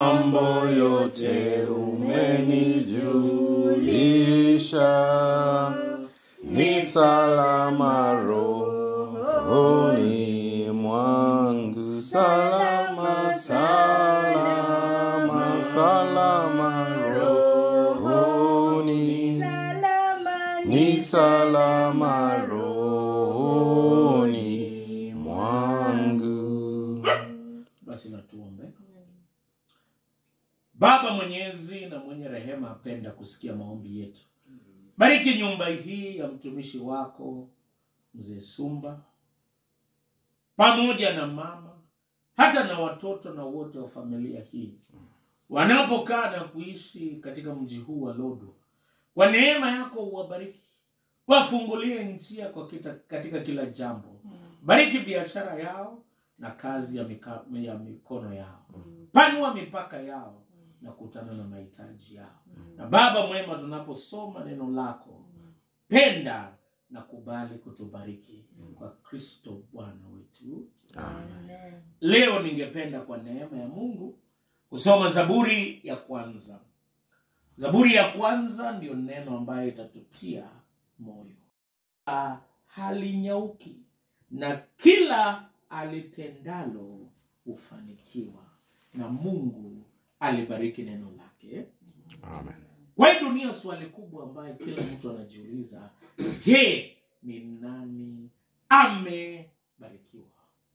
mambo yote umenijulisha, ni salama rohoni mwangu, salama, salama, salama rohoni, ni salama rohoni mwangu. Basi na tuombe. Baba mwenyezi na mwenye rehema, apenda kusikia maombi yetu. Bariki nyumba hii ya mtumishi wako mzee Sumba pamoja na mama, hata na watoto na wote wa familia hii wanapokaa na kuishi katika mji huu wa Lodo. Kwa neema yako uwabariki, wafungulie njia kwa kita, katika kila jambo. Bariki biashara yao na kazi ya, mika, ya mikono yao, panua mipaka yao na kutana na mahitaji yao. Na Baba mwema, tunaposoma neno lako, penda na kubali kutubariki kwa Kristo Bwana wetu. Leo ningependa kwa neema ya Mungu kusoma Zaburi ya kwanza. Zaburi ya kwanza ndiyo neno ambayo itatutia moyo. Ah, Halinyauki na kila alitendalo hufanikiwa, na Mungu alibariki neno lake. Amen. Kwa hii dunia, swali kubwa ambayo kila mtu anajiuliza, je, ni nani amebarikiwa?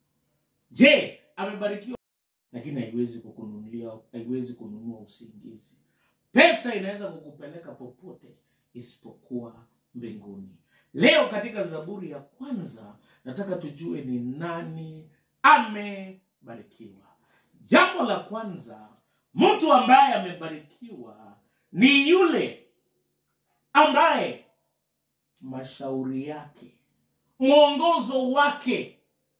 Je, amebarikiwa? Lakini haiwezi kukununulia, haiwezi kununua usingizi. Pesa inaweza kukupeleka popote isipokuwa mbinguni. Leo katika Zaburi ya kwanza, nataka tujue ni nani amebarikiwa. Jambo la kwanza, mtu ambaye amebarikiwa ni yule ambaye mashauri yake, mwongozo wake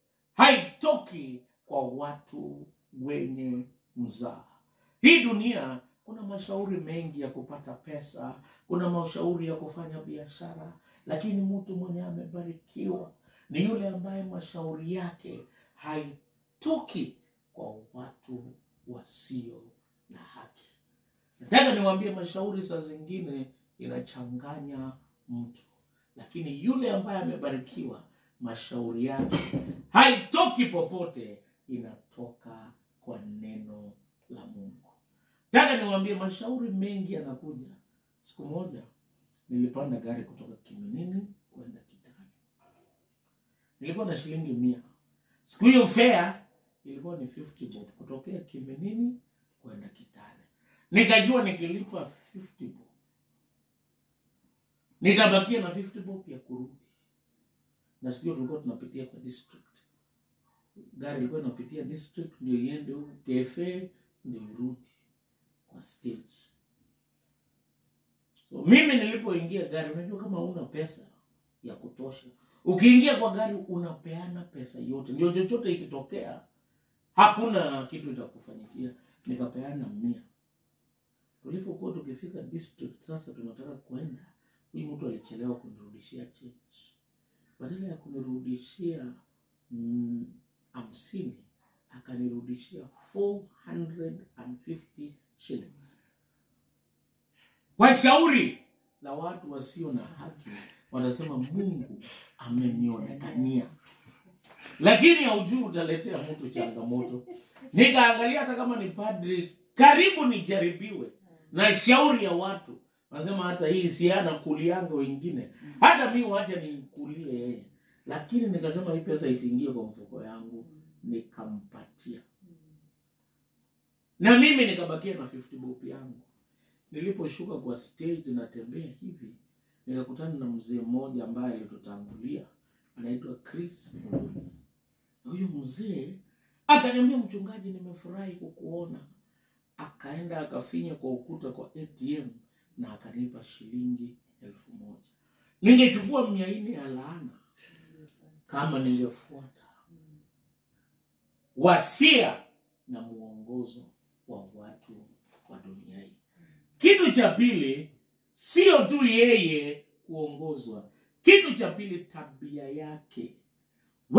haitoki kwa watu wenye mzaa. Hii dunia kuna mashauri mengi ya kupata pesa, kuna mashauri ya kufanya biashara, lakini mtu mwenye amebarikiwa ni yule ambaye mashauri yake haitoki kwa watu wasio na haki. Nataka niwaambie, mashauri saa zingine inachanganya mtu, lakini yule ambaye amebarikiwa, mashauri yake haitoki popote, inatoka kwa neno la Mungu. Nataka niwaambie, mashauri mengi yanakuja. Siku moja nilipanda gari kutoka Kiminini kwenda Kitale, nilikuwa na shilingi mia. Siku hiyo fare ilikuwa ni 50 bob kutokea Kiminini kwenda Kitale. Nikajua nikilipa 50 bob nitabakia na 50 bob ya kurudi, na siku hiyo tulikuwa tunapitia kwa district. Gari ilikuwa inapitia district ndio iende huku KFA ndio irudi kwa stage. So mimi nilipoingia gari, unajua kama una pesa ya kutosha, ukiingia kwa gari unapeana pesa yote, ndio chochote ikitokea hakuna kitu itakufanyikia. Nikapeana mia. Tulipokuwa tukifika district, sasa tunataka kwenda, huyu mtu alichelewa kunirudishia change. Badala ya kunirudishia mm, hamsini akanirudishia 450 shillings. Kwa shauri la watu wasio na haki, wanasema Mungu amenionekania, lakini haujui utaletea mtu changamoto. Nikaangalia hata kama ni padri, karibu nijaribiwe na shauri ya watu, wanasema hata hii siana kulianga wengine, hata mi wacha nikulie yeye, lakini nikasema hii pesa isiingie kwa mfuko yangu, nikampatia na mimi nikabakia na 50 bob yangu. Niliposhuka kwa stage natembea hivi, nikakutana na mzee mmoja ambaye alitutangulia, anaitwa Chris Muloni. Na huyu mzee akaniambia, mchungaji, nimefurahi kukuona. Akaenda akafinya kwa ukuta kwa ATM na akanipa shilingi elfu moja. Ningechukua mia nne ya laana kama ningefuata wasia na mwongozo wa watu wa dunia hii. Kitu cha pili, sio tu yeye kuongozwa. Kitu cha pili, tabia yake,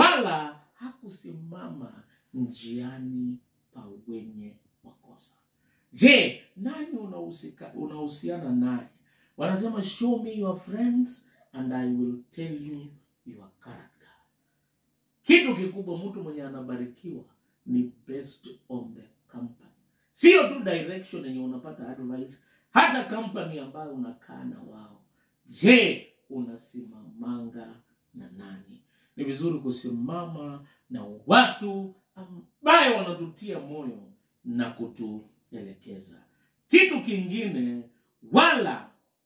wala hakusimama njiani pa wenye makosa. je nani unahusika- unahusiana naye wanasema show me your friends and i will tell you your character kitu kikubwa mtu mwenye anabarikiwa ni based on the company sio tu direction yenye unapata advice hata company ambayo unakaa na wao je unasimamanga na nani ni vizuri kusimama na watu ambaye wanatutia moyo na kutuelekeza kitu kingine wala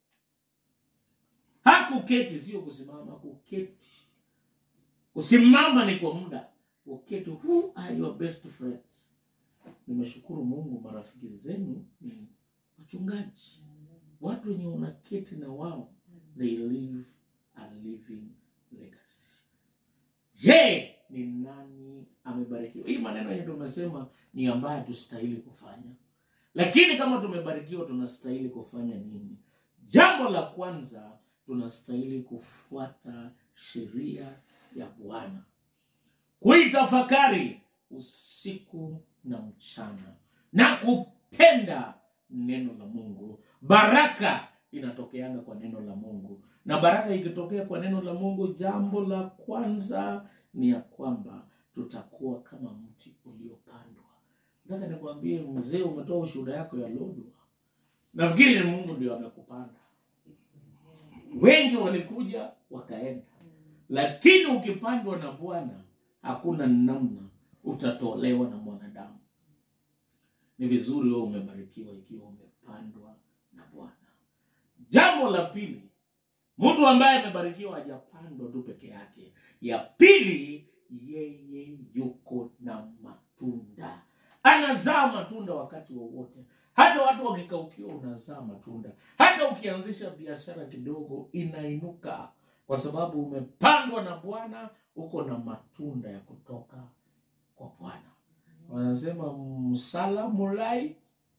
hakuketi sio kusimama kuketi kusimama ni kwa muda kuketi who are your best friends nimeshukuru mungu marafiki zenu ni wachungaji watu wenye unaketi na wao they live a living legacy je ni nani amebarikiwa hii maneno yenye tumesema ni ambayo tustahili kufanya lakini kama tumebarikiwa tunastahili kufanya nini jambo la kwanza tunastahili kufuata sheria ya bwana kuitafakari usiku na mchana na kupenda neno la mungu baraka inatokeanga kwa neno la mungu na baraka ikitokea kwa neno la mungu jambo la kwanza ni ya kwamba tutakuwa kama mti uliopandwa nataka nikwambie mzee umetoa ushuhuda yako ya lodwa nafikiri ni mungu ndio amekupanda wengi walikuja wakaenda lakini ukipandwa na bwana hakuna namna utatolewa na mwanadamu ni vizuri wewe umebarikiwa ikiwa umepandwa na bwana jambo la pili mtu ambaye amebarikiwa hajapandwa tu peke yake ya pili yeye yuko na matunda anazaa matunda wakati wowote hata watu wakikaukiwa unazaa matunda hata ukianzisha biashara kidogo inainuka kwa sababu umepandwa na bwana uko na matunda ya kutoka kwa bwana wanasema msala mulai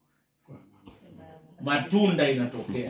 matunda inatokea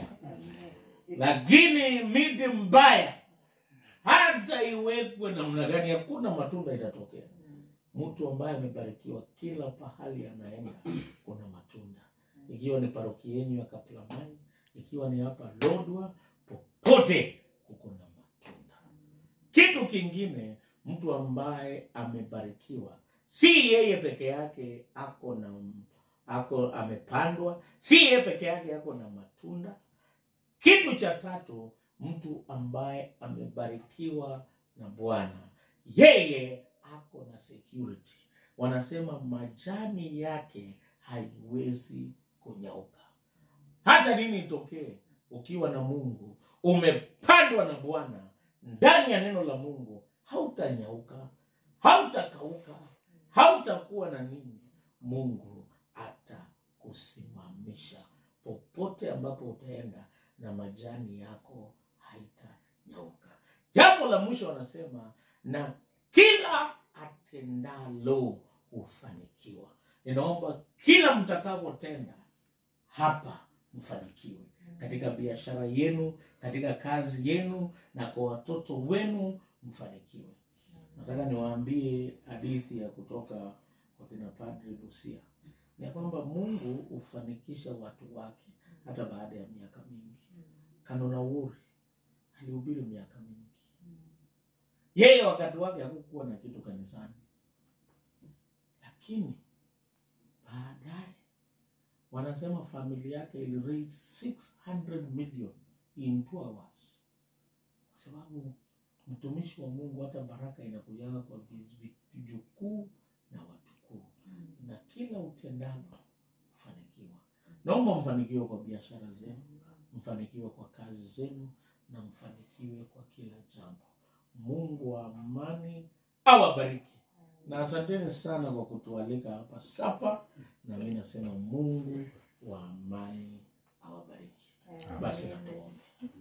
lakini miti mbaya hata iwekwe namna gani hakuna matunda itatokea mtu ambaye amebarikiwa kila pahali anaenda kuna matunda ikiwa ni paroki yenyu ya kaplamani ikiwa ni hapa lodwa popote kuko na matunda kitu kingine mtu ambaye amebarikiwa si yeye peke yake ako na ako amepandwa si yeye peke yake ako na matunda kitu cha tatu mtu ambaye amebarikiwa na bwana yeye ako na security wanasema majani yake haiwezi kunyauka hata nini itokee ukiwa na mungu umepandwa na bwana ndani ya neno la mungu hautanyauka hautakauka hautakuwa na nini mungu atakusimamisha popote ambapo utaenda na majani yako haitanyauka jambo la mwisho wanasema na kila atendalo hufanikiwa ninaomba kila mtakavyotenda hapa mfanikiwe katika biashara yenu katika kazi yenu na kwa watoto wenu mfanikiwe nataka niwaambie hadithi ya kutoka kwa kina padri lucia ni ya kwamba mungu hufanikisha watu wake hata baada ya miaka mingi kanona wuri alihubiri miaka mingi yeye wakati wake hakukuwa na kitu kanisani lakini baadaye wanasema familia yake ili raise 600 million in two hours kwa sababu mtumishi wa mungu hata baraka inakujaga kwa viz- vijukuu na watukuu na kila utendalo kufanikiwa naomba mfanikiwe kwa biashara zenu mfanikiwe kwa kazi zenu na mfanikiwe kwa kila jambo mungu wa amani awabariki na asanteni sana kwa kutualika hapa sapa na mi nasema mungu wa amani awabariki basi natuombe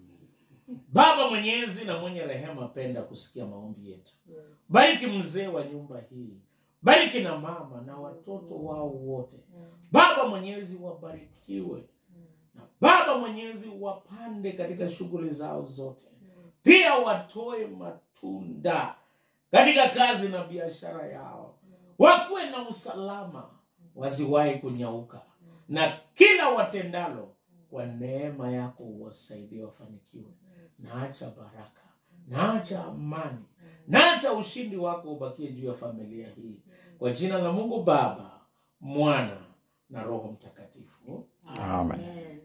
baba mwenyezi na mwenye rehema penda kusikia maombi yetu bariki mzee wa nyumba hii bariki na mama na watoto wao wote baba mwenyezi wabarikiwe na baba mwenyezi wapande katika shughuli zao zote pia watoe matunda katika kazi na biashara yao wakuwe na usalama wasiwahi kunyauka na kila watendalo kwa neema yako uwasaidie wafanikiwe naacha baraka naacha amani naacha ushindi wako ubakie juu ya familia hii kwa jina la mungu baba mwana na roho mtakatifu Amen. Amen.